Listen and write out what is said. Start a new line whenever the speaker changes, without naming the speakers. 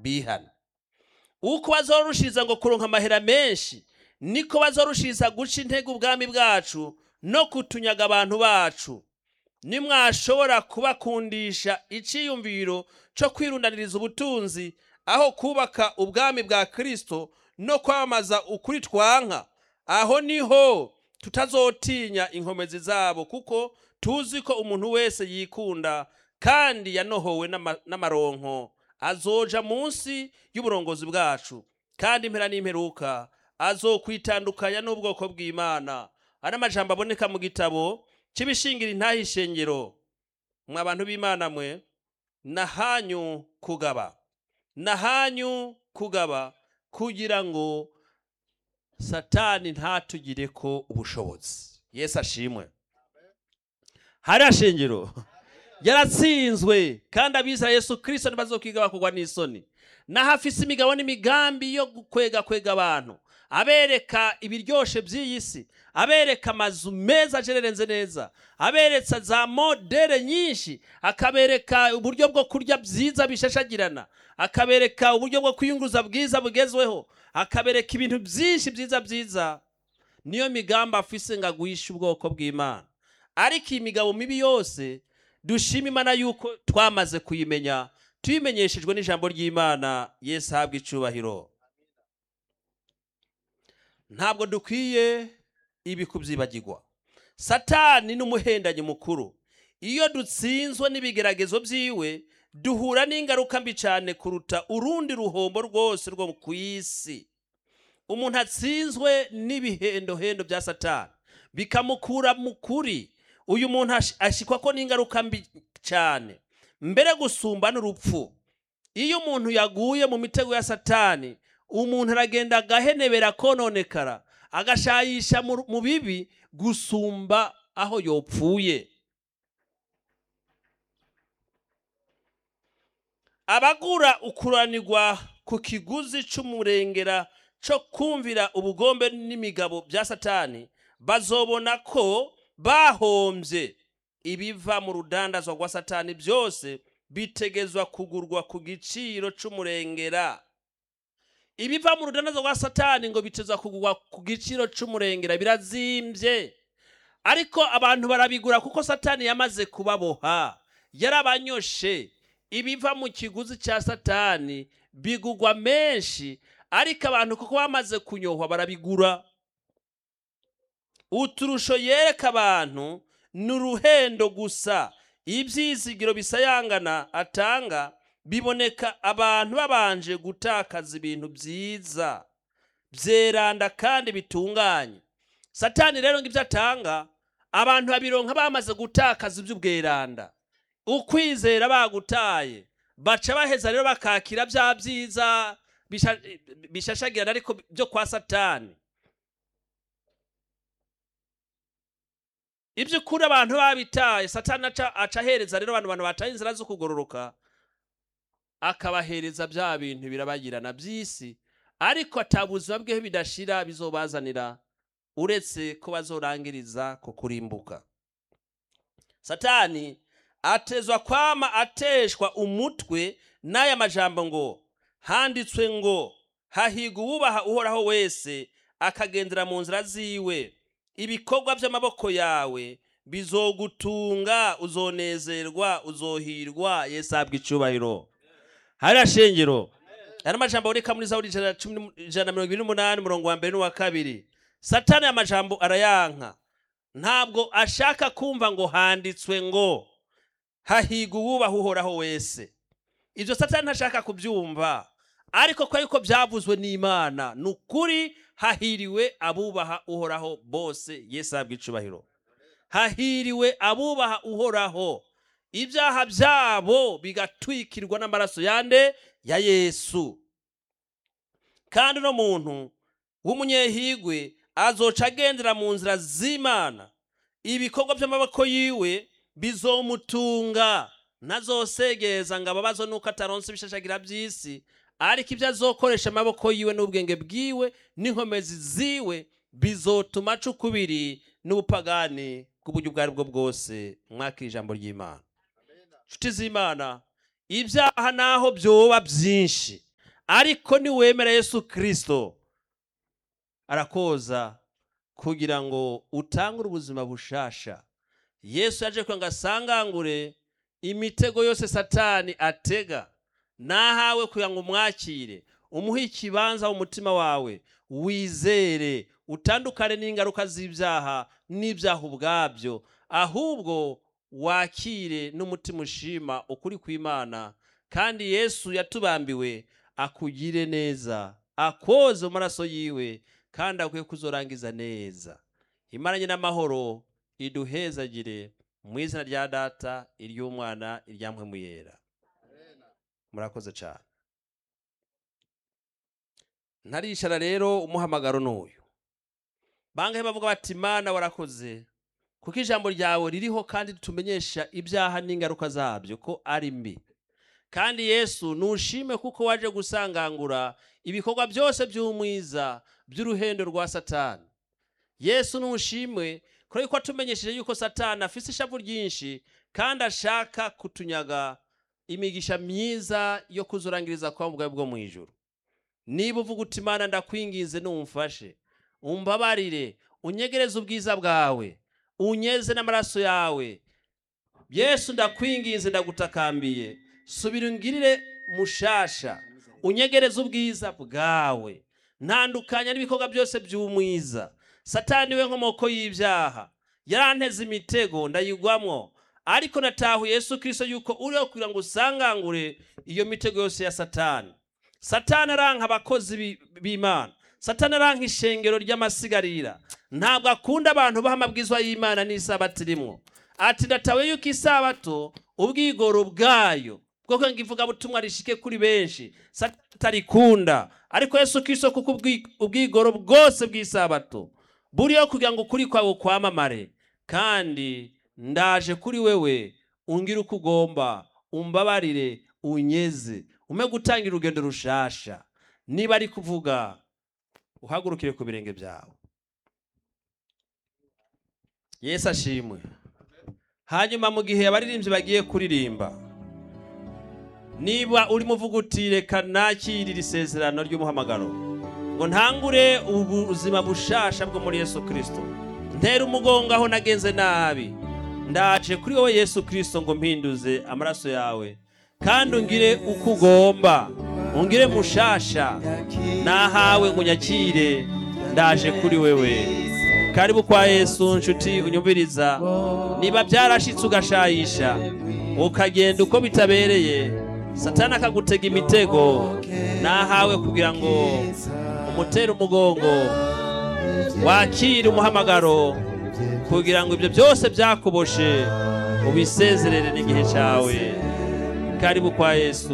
bihana uko bazorushiriza ngo kuronka amahera menshi niko bazorushiriza guca intege ubwami bwacu no kutunyaga abantu bacu nimwashobora kubakundisha iciyumviro cyo kwirundaniriza ubutunzi aho kubaka ubwami bwa kristo no kwamamaza ukuri twanka aho niho tutazotinya inkomezi zabo kuko tuzi ko umuntu wese yikunda kandi yanohowe n'ama- n'amaronko azoja munsi y'uburongozi bwacu kandi impera n'imperuka azokwitandukanya n'ubwoko bw'imana ari amajambo aboneka mu gitabo cy'ibishingira intahe ishengero mwa bantu b'imana mwe nahanyu kugaba nahanyu kugaba kugira ngo satani ntatugire ko ubushobozi yesu ashimwe hariya shengero yaratsinzwe kandi abiza yesu kirisito ntibazokwiga kugwa n'isoni naho afise imigabo n'imigambi yo kwega kwega abantu abereka ibiryoshe by'iyi si abereka amazu meza ajererenze neza abereka za modere nyinshi akabereka uburyo bwo kurya byiza bishashagirana akabereka uburyo bwo kwiyunguruza bwiza bugezweho akabereka ibintu byinshi byiza byiza niyo migambi afise ngo agwishe ubwoko bw'imana ariko iyi migabo mibi yose dushima imana yuko twamaze kuyimenya tuyimenyeshejwe n'ijambo ry'imana yesu ahabwa icubahiro ntabwo dukwiye ibi kubyibagirwa satani ni umuhendanyi mukuru iyo dutsinzwe n'ibigeragezo byiwe duhura n'ingaruka mbi cyane kuruta urundi ruhombo rwose rwo ku isi umuntu atsinzwe n'ibihendohendo bya satani bikamukura mu kuri uyu muntu ash- ashikwa ko n'ingaruka mbi cyane mbere gusumba n'urupfu iyo umuntu yaguye mu mitego ya satani umuntu aragenda agahenebera kononekara agashayisha mu mu bibi gusumba aho yopfuye abagura ukuranirwa ku kiguzi c'umurengera co kumvira ubugombe n'imigabo bya satani bazobona ko bahombye ibiva mu rudandazwa rwa satani byose bitegezwa kugurwa ku giciro c'umurengera ibiva mu rudandazwa rwa satani ngo bitezwa kugurwa ku giciro c'umurengera birazimbye ariko abantu barabigura kuko satani yamaze kubaboha yarabanyoshe ibiva mu kiguzi cya satani bigugwa menshi ariko abantu kuko bamaze kunyohwa barabigura uturusho yereka abantu ni uruhendo gusa ibyizigiro bisayangana atanga biboneka abantu babanje gutakaza ibintu byiza byeranda kandi bitunganye satani rero ngo ibyo atanga abantu babironka bamaze gutakaza iby'ubweranda ukwizera bagutaye baca baheza rero bakakira bya byiza bisha- bishashagirana ariko byo kwa satani iby'ukuri abantu babitaye satani aca aca ahereza rero abantu bantu bataye inzira zo kugororoka akabahereza bya bintu birabagirana by'isi ariko atabuzima bweho bidashira bizobazanira uretse ko bazorangiriza ku kurimbuka satani atezwa kwama ateshwa umutwe n'aya majambo ngo handitswe ngo hahigwa uwubaha uhoraho wese akagendera mu nzira ziwe ibikorwa by'amaboko yawe bizogutunga uzonezerwa uzohirwa yesu ahabwa icubahiro hariya shengero aya majambo aboneka muri zaburi ijana na cumi n'umu- ijana na mirongo ibiri n'umunani umurongo wa mbere n'uwa kabiri satani aya majambo arayanka ntabwo ashaka kumva ngo handitswe ngo hahigwa uwubaha uhoraho wese ibyo satani ntashaka kubyumva ariko ko yuko byavuzwe n'imana ni ukuri hahiriwe abubaha uhoraho bose yesu ahabwa icubahiro hahiriwe abubaha uhoraho ibyaha byabo bigatwikirwa n'amaraso yande ya yesu kandi uno muntu w'umunyehigwe azoca agendera mu nzira z'imana ibikorwa by'amaboko yiwe bizomutunga ntazosegeza ngo ababazwe nuko ataronse ibishashagira by'isi ariko ibyo azokoresha amaboko yiwe n'ubwenge bwiwe n'inkomezi ziwe bizotuma aca ukubiri n'ubupagani bw'uburyo ubwo ari bwo bwose mwakira ijambo ry'imana nshuti z'imana ibyaha naho byoba byinshi ariko niwemera yesu kirisito arakoza kugira ngo utangure ubuzima bushasha yesu yaje kugira ngo asangangure imitego yose satani atega nahawe kugira ngo umwakire umuhe ikibanza mu mutima wawe wizere utandukane n'ingaruka z'ibyaha n'ibyaha ubwabyo ahubwo wakire n'umutima ushima ukuri kw'imana kandi yesu yatubambiwe akugire neza akoze mu maraso yiwe kandi akwiye kuzorangiza neza imaranye n'amahoro iduhezagire mu izina rya data iry'umwana iryamwe mu yera murakoze cyane ntarishara rero umuhamagaro n'uyu bangahe bavuga bati mana warakoze kuko ijambo ryawe ririho kandi ritumenyesha ibyaha n'ingaruka zabyo ko ari mbi kandi yesu nushime kuko waje gusangangura ibikorwa byose by'umwiza by'uruhendo rwa satani yesu nushimwe kubera ko atumenyesheje yuko satani afite ishavu ryinshi kandi ashaka kutunyaga imigisha myiza yo kuzurangiriza kwa bwawe bwo mu ijoro niba uvuga uti imana ndakwingize numfashe umbabarire unyegereze ubwiza bwawe unyeze n'amaraso yawe yesu ndakwinginze ndagutakambiye subira ungirire mushasha unyegereze ubwiza bwawe ntandukanya n'ibikorwa byose by'umwiza satani we nkomoko y'ibyaha yaranteze imitego ndayigwamwo ariko natahuye yesu kirisito yuko uriho kugira ngo usangangure iyo mitego yose ya satani satani aranka abakozi b'imana satani aranka ishengero ry'amasigarira ntabwo akunda abantu baha amabwizwa y'imana n'isabato irimo ati ndatawe yuko isabato ubwigoro bwayo bwo kwanga ivugabutumwa rishike kuri benshi satarikunda ariko yesu kirisito kuko ubwigoro bwose bw'isabato buriho kugira ngo ukuri kwawe kwamamare kandi ndaje kuri wewe ungire uko ugomba umbabarire unyeze ume gutangira urugendo rushasha niba ari kuvuga uhagurukire ku birenge byawe yesu ashimwe hanyuma mu gihe abaririmbyi bagiye kuririmba niba urimo uvuga uti reka nakirire isezerano ry'umuhamagaro ngo ntangure ubuzima bushasha bwo muri yesu kirisito ntera umugongo aho nagenze nabi ndaje kuri wowe yesu kirisito ngo mpinduze amaraso yawe kandi ungire uko ugomba ungire mushasha nahawe ngo unyakire ndaje kuri wewe karibu kwa yesu nshuti unyumviriza niba byarashitse ugashayisha ukagenda uko bitabereye satana akagutega imitego nahawe kugira ngo umutere umugongo wakire umuhamagaro kugira ngo ibyo byose byakuboshe ubisezerere n'igihe cyawe karibu kwa yesu